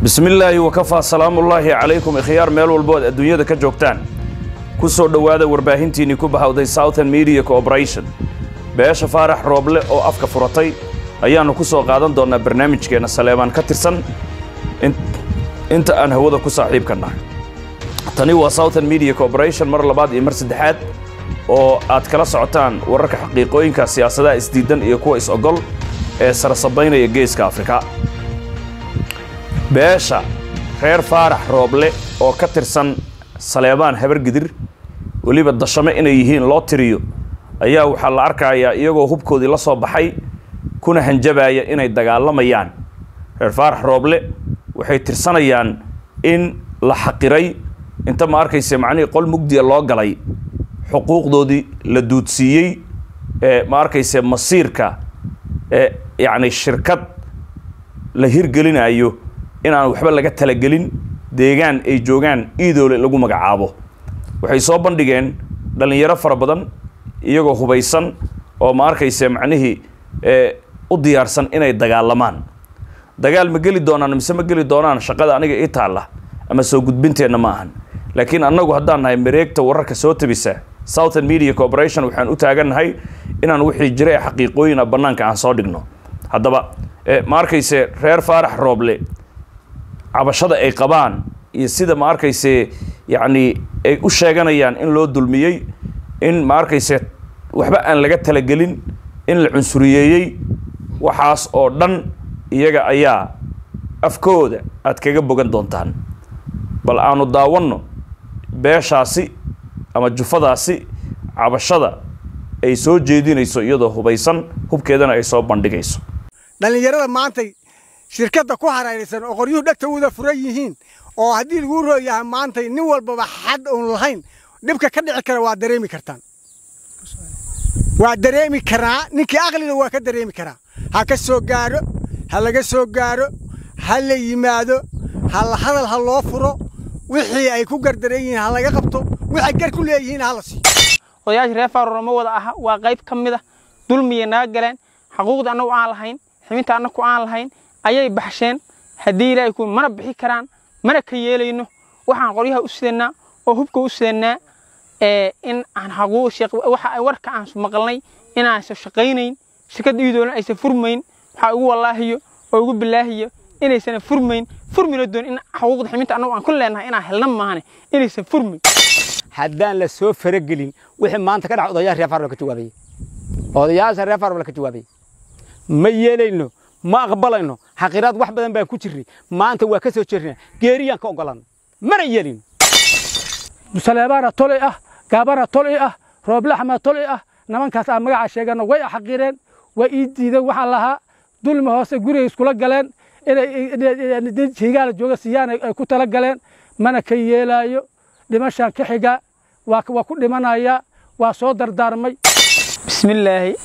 bismi illaahi wakafaa salaamullaahi calaykum ikhyaar meel walbo ad adduunyada ka joogtaan ku soo dhowaada warbaahintiinnii ku bahawday southern media corporation beesha faarax rooble oo afka furatay ayaannu ku soo qaadan doonnaa barnaamijkeenna saleebaan ka tirsan inta aan hawada ku saaxiibka nahay tani waa southern media corporation mar labaad iyo mar saddexaad oo aad kala socotaan wararka xaqiiqooyinka siyaasadaha isdiidan iyo kuwa is-ogol ee sarasabaynaya geeska afrika beesha reer faarax rooble oo ka tirsan saleebaan habargidir weliba dashame inay yihiin loo tiriyo ayaa waxaa la arkayaa iyagoo hubkoodii la soo baxay kuna hanjabaya inay dagaalamayaan reer faarax rooble waxay tirsanayaan in la xaqiray inta ma arkayse macnihii qol mugdiya loo galay xuquuqdoodii la duudsiiyey ee ma arkayse masiirka ee yacni shirkad la hirgelinayo inaan waxba laga talagelin deegaan ay joogaan iidoole lagu magacaabo waxay soo bandhigeen dhallinyaro fara badan iyagoo hubaysan oo ma arkayse macnihii u diyaarsan inay dagaalamaan dagaal ma geli doonaan mise ma geli doonaan shaqada aniga ii taalla ama soo gudbinteenna ma ahan laakiin annagu haddaan nahay mareegta wararka soo tabisa southern media corporation waxaan u taagannahay inaan wixii jira ee xaqiiqooyina bannaanka aan soo dhigno haddaba ma arkayse reer faarax rooble cabashada ay qabaan iyo sida ma arkayse yacni ay u sheeganayaan in loo dulmiyey in ma arkayse waxba aan laga talagelin in la cunsuriyeeyey waxaas oo dhan iyaga ayaa afkooda aad kaga bogan doontaan bal aanu daawanno beeshaasi ama jufadaasi cabashada ay soo jeedinayso iyadoo hubaysan hubkeedana ay soo bandhigayso dhallinyarada maantay shirkadda ku harayraysan oo qoryuhu dhegtawada furan yihiin oo haddii laguu rooyahay maantay nin walbaba xad uun lahayn dhibka ka dhici kara waa dareemi kartaan waa dareemi karaa ninkii aqliga waa ka dareemi karaa ha ka soo gaadho ha laga soo gaadho ha la yimaado hadal ha loo furo wixii ay ku gardaran yihiin ha laga qabto waxay gar ku leeyihiin ha la siiyo odayaasha reer faaruro ma wada aha waa qayb ka mid a dulmiya naga galeen xaquuqda annagu aan lahayn ximinta annagu aan lahayn ayay baxsheen haddii ilaahay ku mana bixi karaan mana ka yeelayno waxaan qoryaha u sidannaa oo hubka u sidannaa in aan waxa warka aan maqalnay inaansa shaqaynayn shirkadda iidoolan aysan furmayn waxaa ugu wallaahiyo oo ugu bilaahiyo inaysan furmayn furmina doon in xuquuqda ximinta annagu aan ku leenahay inaan helna maahane inaysan furmayn haddaan la soo faragelin wixii maanta ka dhaca odayaasha reer faarol ka jawaabaya odayaasha reer faarol ka jawaabaya ma yeelayno ma aqbalayno xaqiraad wax badan baan ku jirnay maanta waa ka soo jeernaa geeriyaan ka ogolan mana yeelin saleebaana tolay ah gaabana tolay ah rooblaxma tolay ah nimankaas aan magaca sheegano way xaqireen way ii diideen waxaan lahaa dulmi hoose gurigay iskula galeen inay higaala jooga siiyaan ay ku tala galeen mana ka yeelaayo dhimashaan ka xiga waa ku dhimanaya waa soo dardaarmay bismillaahi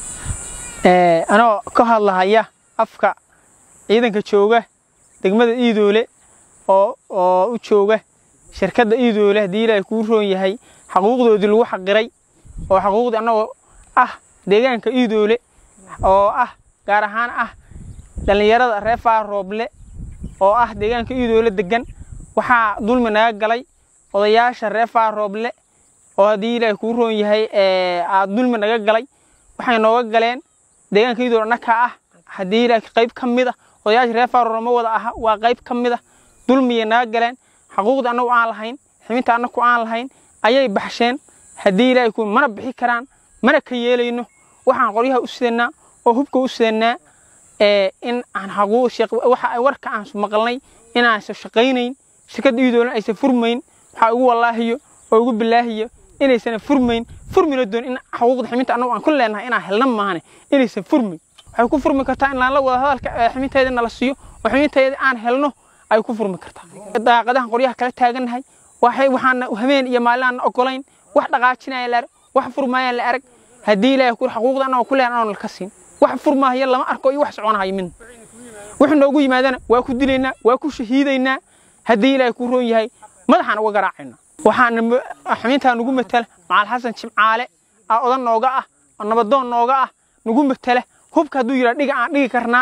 anoo ka hadlahaya afka ciidanka jooga degmada iidoole oo oo u jooga shirkadda iidoole haddii ilaahay kuu roon yahay xaquuqdoodii lagu xaqiray oo xaquuqdii annagoo ah deegaanka iidoole oo ah gaar ahaan ah dhallinyarada reer faar rooble oo ah deegaanka iidoole degan waxaa dulmi naga galay odayaasha reer faar rooble oo haddii ilaahay kuu roon yahay aad dulmi naga galay waxay nooga galeen deegaanka iidoole annakaa ah haddii ilaahay qayb ka mid ah odayaasha reer faaruro ma wada aha waa qayb ka mid ah dulmiyay naga galeen xaquuqda annagu aan lahayn ximinta annagu aan lahayn ayay baxsheen haddii ilaahay ku mana bixi karaan mana ka yeelayno waxaan qoryaha u sidannaa oo hubka u sidannaa in aan waxa warka aan maqalnay inaansa shaqaynayn shirkadda iidoolan aysan furmayn waxaa ugu wallaahiyo oo ugu bilaahiyo inaysan furmayn furmina doon in xaquuqda ximinta annagu aan ku leenahay inaan helna maahane inaysan furmayn waxay ku furmi kartaa in laanla wada hadalka ximinteeda nala siiyo oo ximinteeda aan helno ay ku furmi kartaa daaqadahan qoryaha kala taagannahay waxaana habeen iyo maalin aan ogolayn wax dhaqaajinaya la arag wax furmaayaan la arag haddii ilaahay ku xaquuqda annaga ku leen anoon ka siin wax furmaaya lama arko iyo wax soconahayo midna wuxuu noogu yimaadana waa ku dilaynaa waa ku shahiidaynaa haddii ilaahay ku roon yahay madaxaan uga garaacayna waxaana ximintaa nugu matala macal xasan jimcaale odan nooga ah oo nabadoon nooga ah nugu matala hubka hadduu yidhaa dhiga aan dhigi karnaa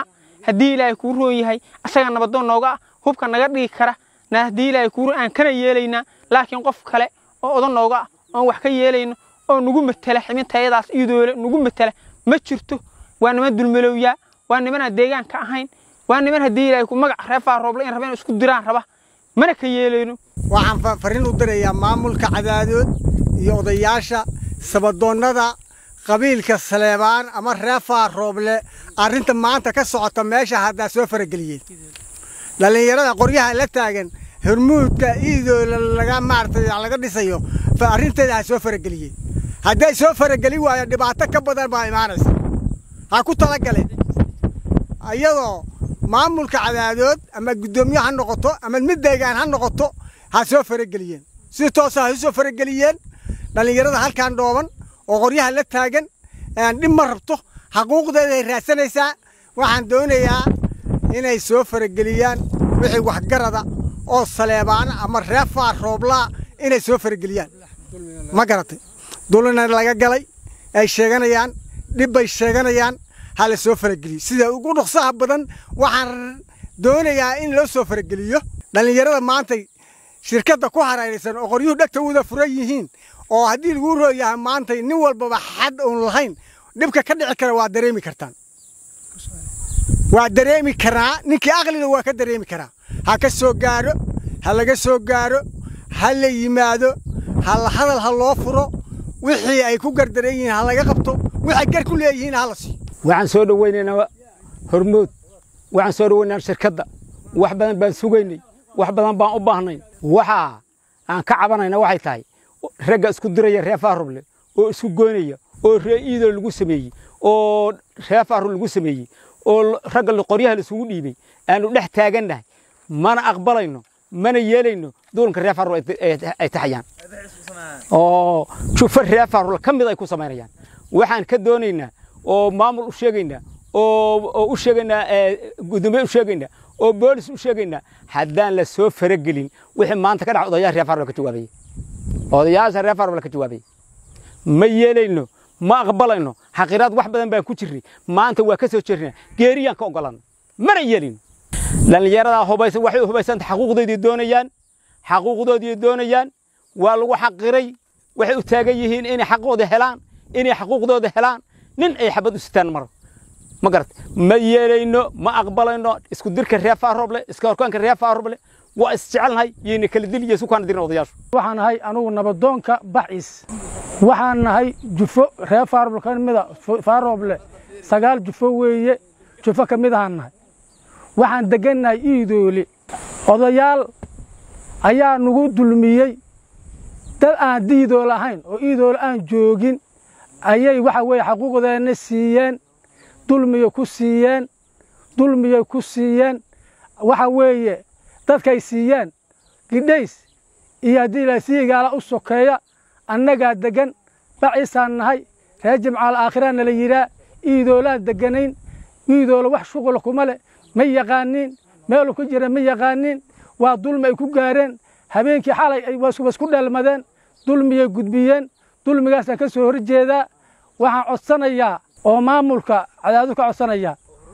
haddii ilaahay kuu roon yahay asagaa nabadoon nooga ah hubka naga dhigi kara na haddii ilaahay kuu roon aan kana yeelaynaa laakiin qof kale oo odan nooga ah oon wax ka yeelayno oo nugu matela ximintayadaas iidoole nugu matela ma jirto waa niman dulmalowyaa waa nimanaan deegaanka ahayn waa niman haddii ilaahay ku magac reefaa rooble in rabeen isku diraan raba mana ka yeelayno waxaan fa- fariin u dirayaa maamulka cadaadood iyo odayaasha sabadoonnada qabiilka saleebaan ama reefaa rooble arrinta maanta ka socota meesha haddaa soo farageliyeen dhallinyarada qoryaha la taagan hormuudka iidoola laga maaragtay laga dhisayo fa arrinteeda ha soo farageliyeen hadday soo farageli waayo dhibaato ka badan baa imaanaysa ha ku talagaleen iyadoo maamulka cadaadood ama guddoomiye ha noqoto ama mid deegaan ha noqoto ha soo farageliyeen si toosa ha u soo farageliyeen dhallinyarada halkan dhooban oo qoryaha la taagan een dhib ma rabto xaquuqdeeday raadsanaysaa waxaan doonayaa inay soo farageliyaan wixii waxgarada oo saleebaana ama reefaa rooblaa inay soo farageliyaan ma garatay dulina laga galay ay sheeganayaan dhib bay sheeganayaan ha la soo farageliyo sida ugu dhuksaha badan waxaan doonayaa in loo soo farageliyo dhallinyarada maantay shirkadda ku hareeraysan oo qoryuhu dhegta wada furan yihiin oo haddii lagu rooyahay maantay nin walbaba xad uun lahayn dhibka ka dhici kara waa dareemi kartaan waa dareemi karaa ninkii aqliga waa ka dareemi karaa ha ka soo gaaro ha laga soo gaaro ha la yimaado ha la hadal ha loo furo wixii ay ku gardaran yihiin ha laga qabto waxay gar ku leeyihiin ha la siiyo waxaan soo dhowaynaynaa hormood waxaan soo dhowaynaynaa shirkadda wax badan baan sugaynay wax badan baan u baahnay waxa aan ka cabanayna waxay tahay ragga isku diraya reer faaruble oo isku goynaya oo ree iidoo lagu sameeyey oo reer faarul lagu sameeyey oo ragga qoryaha la isugu dhiibay aanu dhex taagannahay mana aqbalayno mana yeelayno duulanka reer faarul ay taxayaan oo jufo reer faarul ka mid ay ku samaynayaan waxaan ka doonaynaa oo maamul u sheegaynaa oo u sheegaynaa gudoomiye u sheegaynaa oo boolis u sheegaynaa haddaan la soo faragelin wixii maanta ka dhaca odayaasha reer faarul ka jawaabayay odayaasha reer faarul ka jawaabayay ma yeelayno ma aqbalayno xaqiraad wax badan baan ku jirnay maanta waa ka soo jeernaa geeriyaan ka ogolan mana yeelin dhallinyaradaa hubaysan waxay u hubaysanta xaquuqdoodii doonayaan xaquuqdoodii doonayaan waa lagu xaqiray waxay u taagan yihiin inay xaqooda helaan inay xaquuqdooda helaan nin ay xabad u sitaan maro ma garat ma yeelayno ma aqbalayno isku dirka reer faaroble iska horkaanka reer faaroble waa isjecelnahay yayna kala dil iyo isu kaana dirin odayaashu waxaan nahay anugu nabadoonka bacis waxaan nahay jufo reer faaroble ka mida faaroble sagaal jufo weeye jufo ka mid ahaan nahay waxaan degannahay iidoole odayaal ayaa nagu dulmiyey dad aan diidoole ahayn oo iidoole aan joogin ayay waxa weeye xaquuqdeenna siiyeen dulmiyay ku siiyeen dulmiyay ku siiyeen waxa weeye dadkay siiyeen gidhays iyo haddii la siigaala u sokeeya annagaa deggan baciisaan nahay reer jimcaal aakhiraanna la yidhaa iidoolaan degganayn iidoola wax shuqula kuma leh ma yaqaaniin meelu ku jira ma yaqaaniin waa dulmi ay ku gaareen habeenkii xalay ay wasku dheelmadeen dulmiyay gudbiyeen dulmigaasaan ka soo horjeedaa waxaan codsanayaa oo maamulka cadaadu ka codsanayaa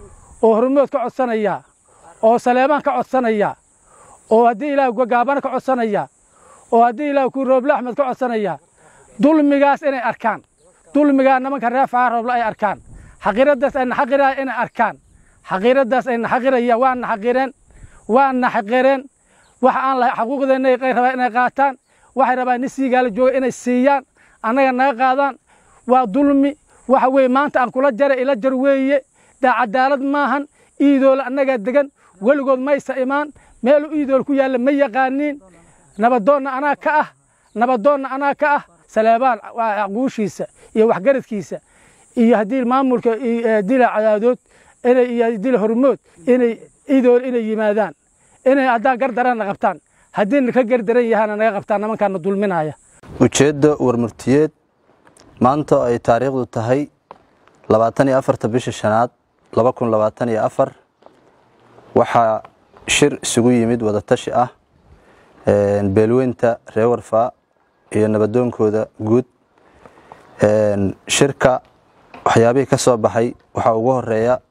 oo hormood ka codsanayaa oo saleebaan ka codsanayaa oo haddii ilaah gaabana ka codsanayaa oo haddii ilaah ku rooble axmed ka codsanayaa dulmigaas inay arkaan dulmigaa nimanka reer faarooble ay arkaan xaqiiraddaas ay naxaqiraya inay arkaan xaqiiraddaas ay naxaqiraya waa naxaqireen waa naxaqireen waxa aan lahay xaquuqdeenna ay rabaan inay qaataan waxay rabaan nin siigaala jooga inay siiyaan annaga naga qaadaan waa dulmi waxa weeye maanta aan kula jara ila jar weeye daa cadaalad maahan iidoole annagaa degan weligood maysa imaan meelu iidool ku yaalla ma yaqaaniin nabadoonna anaa ka ah nabadoonna anaa ka ah saleebaan guushiisa iyo waxgaradkiisa iyo haddii maamulka dila cadaadood inay iyo dila hormood inay iidoole inay yimaadaan inay haddaan gardaranna qabtaan haddii ka gardaran yahaana naga qabtaan nimankaana dulminaya ujeedda warmurtiyeed maanta ay taariikhdu tahay labaatan iyo afarta bisha shanaad laba kun labaatan iyo afar waxaa shir isugu yimid wadatashi ah beelweynta reer warfaa iyo nabadoonkooda guud shirka waxyaabihii ka soo baxay waxaa ugu horeeya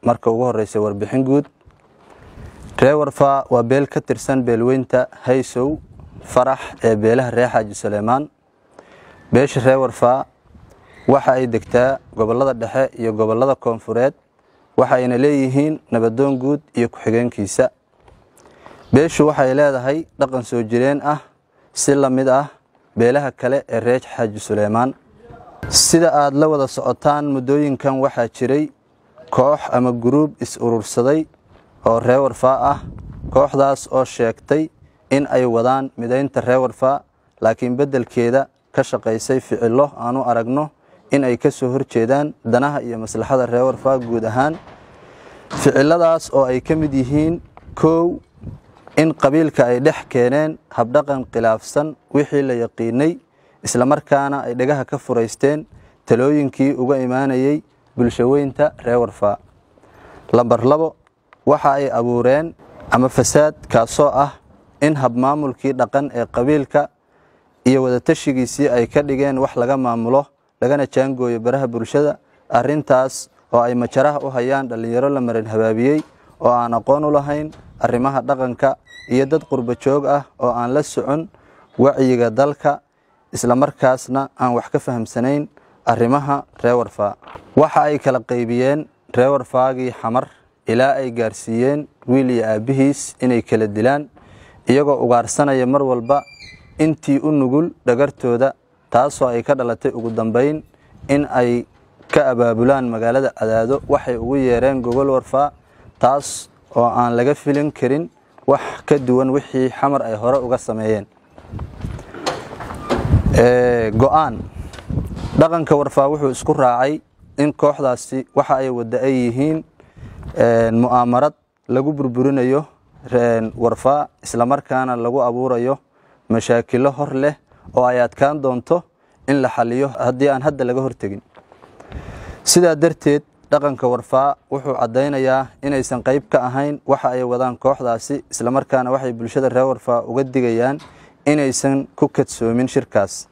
marka ugu horeysa warbixin guud ree warfaa waa beel ka tirsan beelweynta haysow farax ee beelaha reer xaaji suleymaan beesha ree warfaa waxa ay degtaa gobollada dhexe iyo gobollada koonfureed waxa ayna leeyihiin nabadoon guud iyo ku-xigeenkiisa beeshu waxay leedahay dhaqan soo jireen ah si la mid ah beelaha kale ee reer xaaji suleymaan sida aad la wada socotaan muddooyinkan waxaa jiray koox ama guruub is-urursaday oo ree warfaa ah kooxdaas oo sheegtay in ay wadaan midaynta ree warfaa laakiin beddelkeeda ka shaqaysay ficillo aanu aragno in ay ka soo horjeedaan danaha iyo maslaxada ree warfaa guud ahaan ficilladaas oo ay ka mid yihiin kow in qabiilka ay dhex keeneen habdhaqan khilaafsan wixii la yaqiinay islamarkaana ay dhagaha ka furaysteen talooyinkii uga imaanayay bulshaweynta ree warfaa lambar labo waxa ay abuureen ama fasaad kaasoo ah in habmaamulkii dhaqan ee qabiilka iyo wadatashigiisii ay ka dhigeen wax laga maamulo lagana jaangooyo baraha bulshada arrintaas oo ay majaraha u hayaan dhallinyaro la marin habaabiyey oo aan aqoon u lahayn arrimaha dhaqanka iyo dad qurbo joog ah oo aan la socon wacyiga dalka islamarkaasna aan wax ka fahamsanayn arrimaha ree warfaa waxa ay kala qaybiyeen ree warfaagii xamar ilaa ay gaarsiiyeen wiil iyo aabbihiis inay kala dilaan iyagoo ugaarsanaya mar walba intii u nugul dhagartooda taasoo ay ka dhalatay ugu dambayn in ay ka abaabulaan magaalada cadaado waxay ugu yeereen gogol warfaa taas oo aan laga filin karin wax ka duwan wixii xamar ay hore uga sameeyeen go-aan dhaqanka warfaa wuxuu isku raacay in kooxdaasi waxa ay wadda ay yihiin mu'aamarad lagu burburinayo warfaa islamarkaana lagu abuurayo mashaakilo hor leh oo ay adkaan doonto in la xaliyo haddii aan hadda laga hortegin sidaa darteed dhaqanka warfaa wuxuu caddaynayaa inaysan qayb ka ahayn waxa ay wadaan kooxdaasi islamarkaana waxay bulshada reer warfaa uga digayaan inaysan ku kadsoomin shirkaas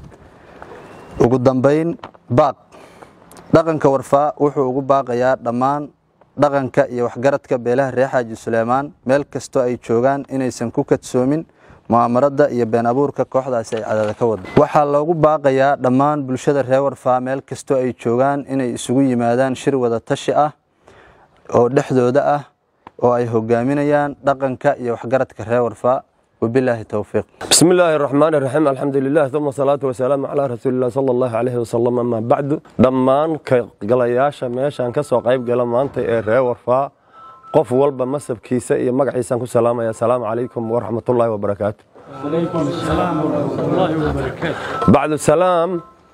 ugu dambayn baaq dhaqanka warfaa wuxuu ugu baaqayaa dhammaan dhaqanka iyo waxgaradka beelaha reer xaaji suleymaan meel kastoo ay joogaan inaysan ku kadsoomin mu'aamarada iyo been abuurka kooxdaasi ay cadaada ka wada waxaa loogu baaqayaa dhammaan bulshada reer warfaa meel kastoo ay joogaan inay isugu yimaadaan shir wada tashi ah oo dhexdooda ah oo ay hogaaminayaan dhaqanka iyo waxgaradka reer warfaa وبالله التوفيق بسم الله الرحمن الرحيم الحمد لله ثم الصلاة والسلام على رسول الله صلى الله عليه وسلم أما بعد دمان كقلياشا ميشان كسو قيب قلم أنت إيه ورفا قف والبا مسب كيسا إيه مقعيسان كسلام يا سلام عليكم ورحمة الله وبركاته عليكم السلام ورحمة الله وبركاته بعد السلام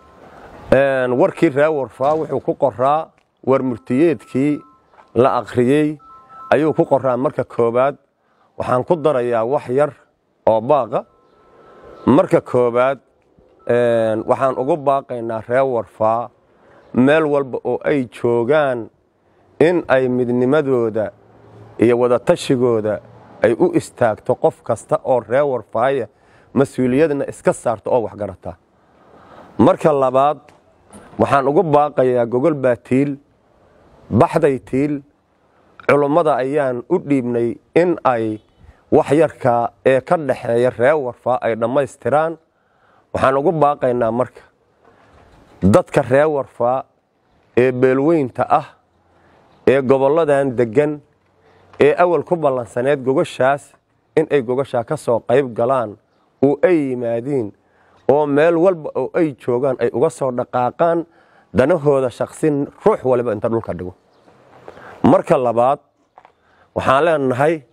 warkii ree warfaa wuxuu ku qoraa warmurtiyeedkii la akhriyey ayuu ku qoraa marka koobaad waxaan ku darayaa wax yar oo baaqa marka koobaad waxaan ugu baaqaynaa ree warfaa meel walba oo ay joogaan in ay midnimadooda iyo wadatashigoodda ay u istaagto qof kasta oo ree warfaaya mas-uuliyadna iska saarto oo waxgarata marka labaad waxaan ugu baaqayaa gogol baa tiil baxday tiil culummada ayaan u dhiibnay in ay wax yarka ee ka dhaxeeya ree warfaa ay dhammaystiraan waxaan ugu baaqaynaa marka dadka ree warfaa ee beelweynta ah ee gobolladan deggan ee awal ku ballansaneed gogoshaas in ay gogoshaa ka soo qayb galaan oo ay yimaadiin oo meel walba oo ay joogaan ay uga soo dhaqaaqaan danahooda shaqsin ruux waliba inta dhulka dhigo marka labaad waxaan leenahay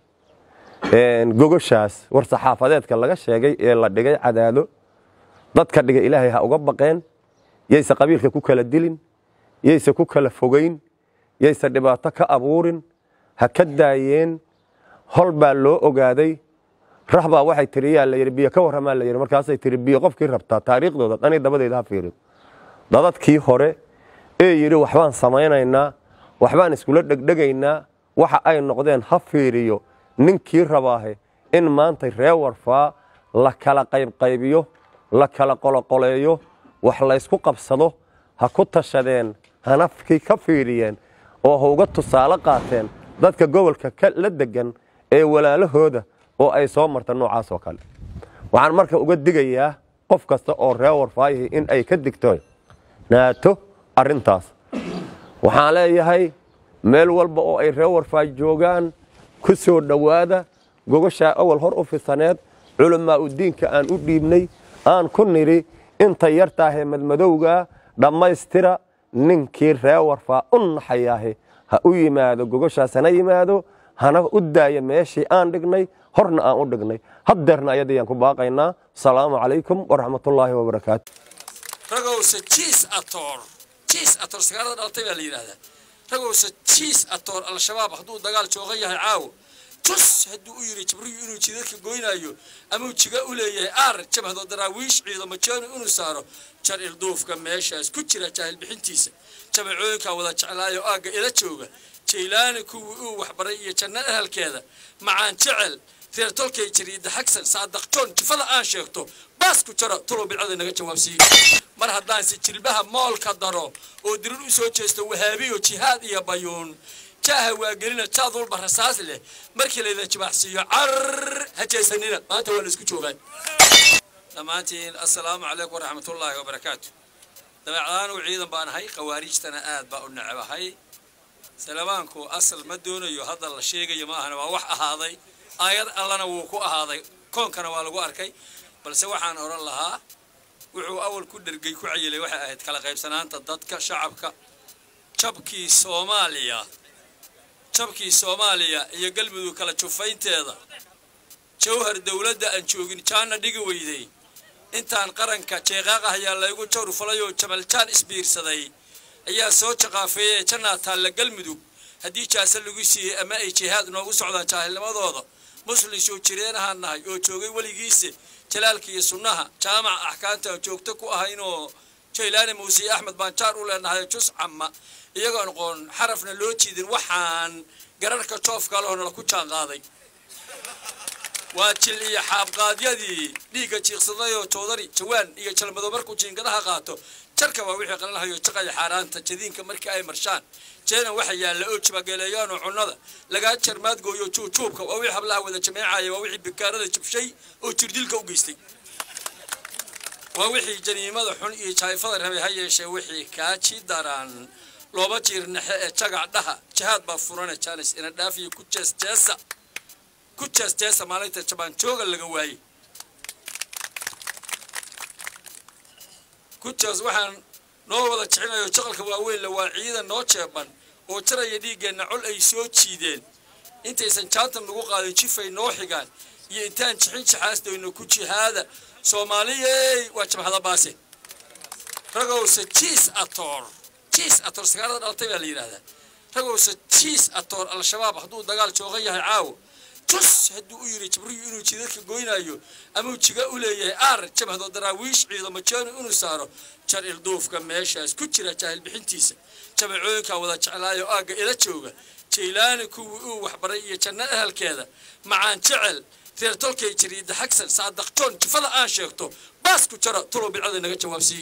gogoshaas war saxaafadeedka laga sheegay ee la dhigay cadaado dadka dhiga ilaahay ha uga baqeen yayse qabiilka ku kala dilin yayse ku kala fogayn yayse dhibaato ka abuurin ha ka daayeen hol baa loo ogaaday rah baa waxay tiri yaa la yidhi biyo ka warramaa la yidhi markaasay tiri biyo qofkii rabtaa taariikhdooda dhani dabadeeda ha fiirido dadadkii hore ee yidhi waxbaan samaynaynaa waxbaan iskula dhegdhegaynaa waxa ay noqdeen ha fiiriyo ninkii rabaahe in maanta ree warfaa la kala qaybqaybiyo la kala qoloqoleeyo wax laysku qabsado ha ku tashadeen hanafkii ka fiiriyeen oo ha uga tusaale qaateen dadka gobolka la degan ee walaalahooda oo ay soo marta noocaas oo kale waxaan marka uga digayaa qof kasta oo reer warfaayihi in ay ka digto naato arrintaas waxaan leeyahay meel walba oo ay reer warfaay joogaan ku soo dhowaada gogashaa awal hor u fisaneed culamaa u diinka aan u dhiibnay aan ku nidhi inta yartaahee madmadowgaa dhammaystira ninkii reer warfaa u naxayaahe ha u yimaado gogashaas hana yimaado hana u daaya meeshii aan dhignay horna aan u dhignay haddeerna ayadayaan ku baaqaynaa asalaamu calaykum waraxmatullaahi wabarakaatu ragowse jiis atoor jiis atoor sagaalada dhalatay baa la yidhaahdaa ragowse jiis atoor al-shabaab hadduu dagaal joogan yahay caawo tus hadduu u yidhi jibriyu inuu jidadka goynaayo amuu jiga u leeyahay aar jabhado daraawiish ciidamo jeenu inuu saaro jar ilduufka meeshaas ku jira jaahil bixintiisa jabacooyinkaa wada jeclaayo aagga ila jooga jaylaani kuwii uu waxbaray iyo janno ahalkeeda macaan jecel reer tolkay jariida xagsan saadaqjoon jifada aan sheegto baas ku jaro tulow bidcada naga jawaabsiiye mar haddaanse jilbaha moolka daro oo dirir u soo jeesto wahaabiyo jihaad iyo bayuun jaaha waa gelina jaad walba rasaas leh markii layda jibaaxsiiyo car ha jeesanina maanta waa la isku joogaan dhammaantiin assalaamu calaykum waraxmatullaahi wabarakaatu dabeecdaan uu ciidan baan ahay khawaariijtana aad baa u necebahay salaamaanku asal ma doonayo hadda la sheegayo ma ahana waa wax ahaaday aayad allana wuu ku ahaaday koonkana waa lagu arkay balse waxaan odhan lahaa wuxuu awal ku dhergay ku cayilay waxay ahayd kala qaybsanaanta dadka shacabka jabkii soomaaliya jabkii soomaaliya iyo galmudug kala jufaynteeda jawhar dowladda aan joogin jaanna dhigi weyday intaan qaranka jeeqaaqah ayaa laygu jawr falay oo jamaljaan isbiirsaday ayaa soo jaqaafeeyey jannaa taalla galmudug haddii jaase lagu siiyey ama ay jihaad noogu socdaan jaahilnimadooda muslin soo jireenahaan nahay oo joogay weligiise jalaalka iyo sunnaha jaamaca axkaamta aan joogto ku ahaynoo jaylaani muuse iyo axmed baan jaar u leenahay jus camma iyagoon qoon xarafna loo jiidin waxaan gararhka joofka lehoonala ku jaanqaaday waa jil iyo xaabqaadyadii dhiigga jiiqsadayoo joodari jawaan iyo jalmado markuu jiingadaha qaato jarka waa wixii qalanhayo jaqaya xaaraanta jadiinka markii ay marshaan jeena waxa yaalla oo jibageleeyaanoo cunnada lagaa jarmaadgooyo juujuubka waa wixii hablaha wada jameecaya waa wixii bikaarada jabshay oo jirdilka u geystay waa wixii janiimada xun iyo jaayfada rabay ha yeeshee wixii kaaji daraan looba jiir naxe ee jagac dhaha jihaad baa furane jaanis ina dhaafiyo ku jeesjeesa ku jeesjeesa maalinta jabaan jooga laga waayey ku jees waxaan noo wada jecinayo jaqalka waaweyn la waa ciidan noo jeeban oo jaraya dhiiggeenna col ay soo jiideen intaysan jaantan nagu qaadin jifay noo xigaan iyo intaan jixin jaxaasdayno ku jihaada soomaaliyey waa jabhada baase ragowse jiis atoor jiis atoor sagaalada dhalatay baa la yidhaahdaa ragowse jiis atoor al-shabaab hadduu dagaal joogan yahay caawo tus hadduu u yidhi jibriyu inuu jidadka goynaayo amuu jiga u leeyahay aar jabhado daraawiish ciidamo jeenu inuu saaro jar ilduufka meeshaas ku jira jaahil bixintiisa jabacooyinkaa wada jeclaayo aagga ila jooga jaylaani kuwii uu waxbaray iyo janno ahalkeeda macaan jecel reer tolkay jariida xagsan saadaqjoon jifada aan sheegto baas ku jara tulow bidcada naga jawaabsiiye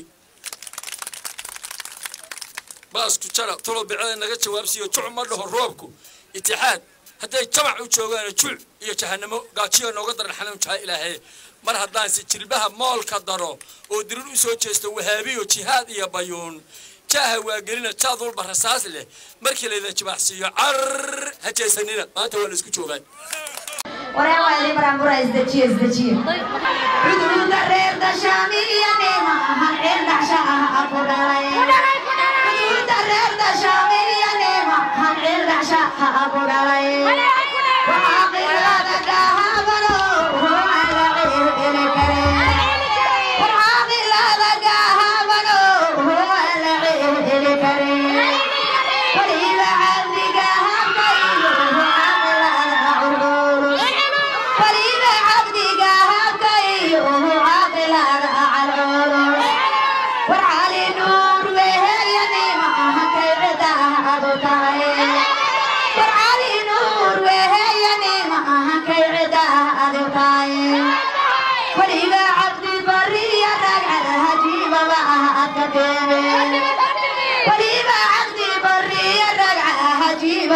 baas ku jara tulow bidcada naga jawaabsiiyo juc ma dhaho roobku itixaad hadday jamac u joogaan juuc iyo jahanamo gaajiyo nooga daran xanuun jaha ilaahay mar haddaanse jilbaha moolka daro oo dirir u soo jeesto wahaabiyo jihaad iyo bayuun jaaha waa gelina jaad walba rasaas leh markii layda jibaaxsiiyo car ha jeesanina maanta waa la isku joogaan wareen waa idin baraanbura isdejiye isdejiye cuduruda reer dashaami iyo neema ahan ceel dhacsha ah aku dhalay cuduruda reer dashaami iyo neema ahan ceel dhacsha ah aku dhalay waxaa qilada gahabano aan la ceelceli karin waxaa qilada gahabano aan la ceelceli karin waliba cabdiga habkayo caqilada cururus waliba cabdiga habkayo caqilada calculus war cali nuur weheyanima hakay cidaadu tahay war cali nuur weheyanima hakay cidaadu tahay waliba cabdi bariya ragcada hajiibaba ah adka deebe waliba cabdi bariya ragcada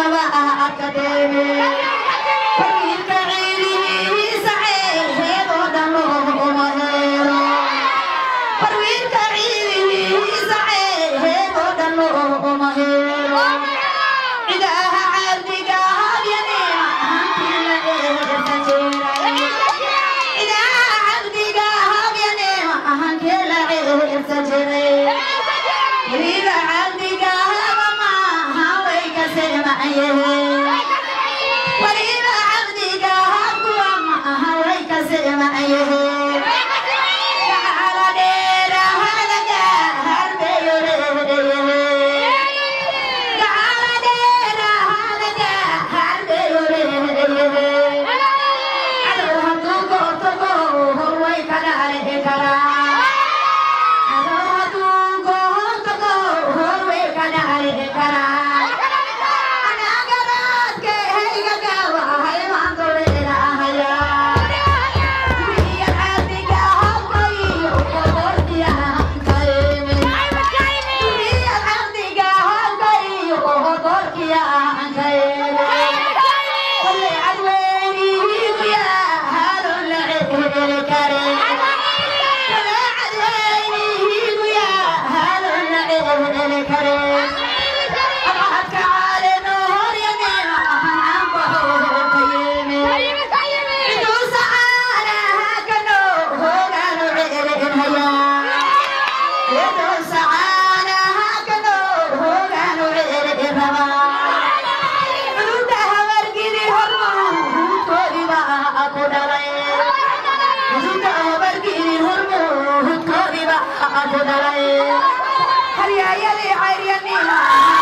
cawdaba arkadeene wiilka ciilihiisa ceeheedoo dhan looma heelo wiilka ciilihiisa ceeheedoo dhan looma heelo cidaha cabdiga habyaneema hantiila eerta jeeray cidaha cabdiga habyaneema hantiila eerta jiray weliba cabdiga haba maaha way ka seemaayeen weliba cabdiga habkuwa maaha way ka seemaayeen gacala dheera halaga harbeyoreeyeen gacala dheera halaga harbeyoreeyeen cadow hadduu gootogo hor way ka dhaale karaa cadow hadduu gootogo hor way ka dhaale karaa anagaraadke hayga gaawa haymaanto leelahayaa wiya cabdiga habkayo hodorkiyaankayemen wiya cabdiga habkayo hodorkiyaankayemen Ole cadweynihiigu yaa halon la ceheli kare Ole cadweynihiigu yaa halon la ceheli kare Abahadka caaleno horyaneema ahan camba hookayeme Ciduu sacaanaha kano hoogaanu ceelinhayaa Ciduu sacaanaha kano hoogaanu ceelin rabaa Cudurda habargidi hormon hudkoodiba aku dhalay Cudurda habargidi hormon hudkoodiba aku dhalay Haryayali cayryaniima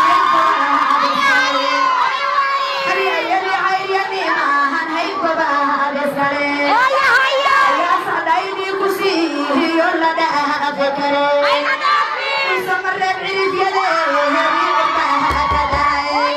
Haryayali cayryaniima han haykoba adeskale Ayaasadaydi kusiihiyo la dhaafe kare Isamareeb cirifyade heriirba kadacay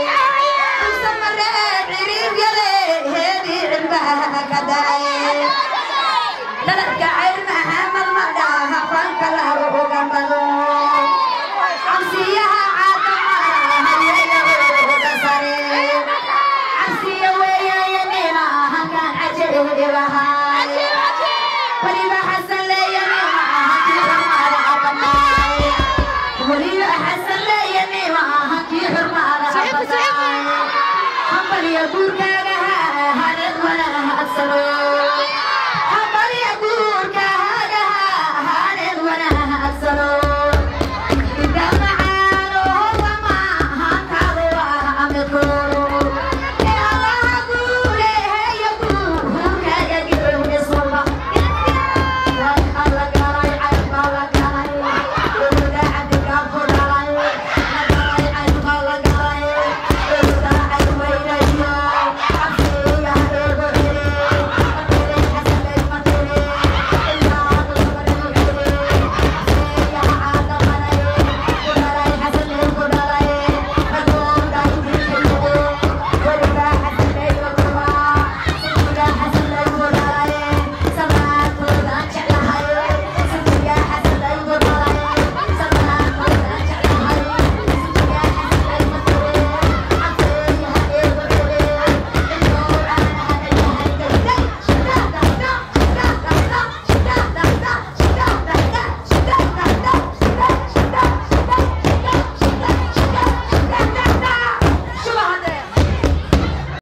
dhaladka cayr maxamed ma dhaha fanka lagu gambado cabsiyaha caadamahayaga sare cabsiya weeyayanima hankaan cajabibahaa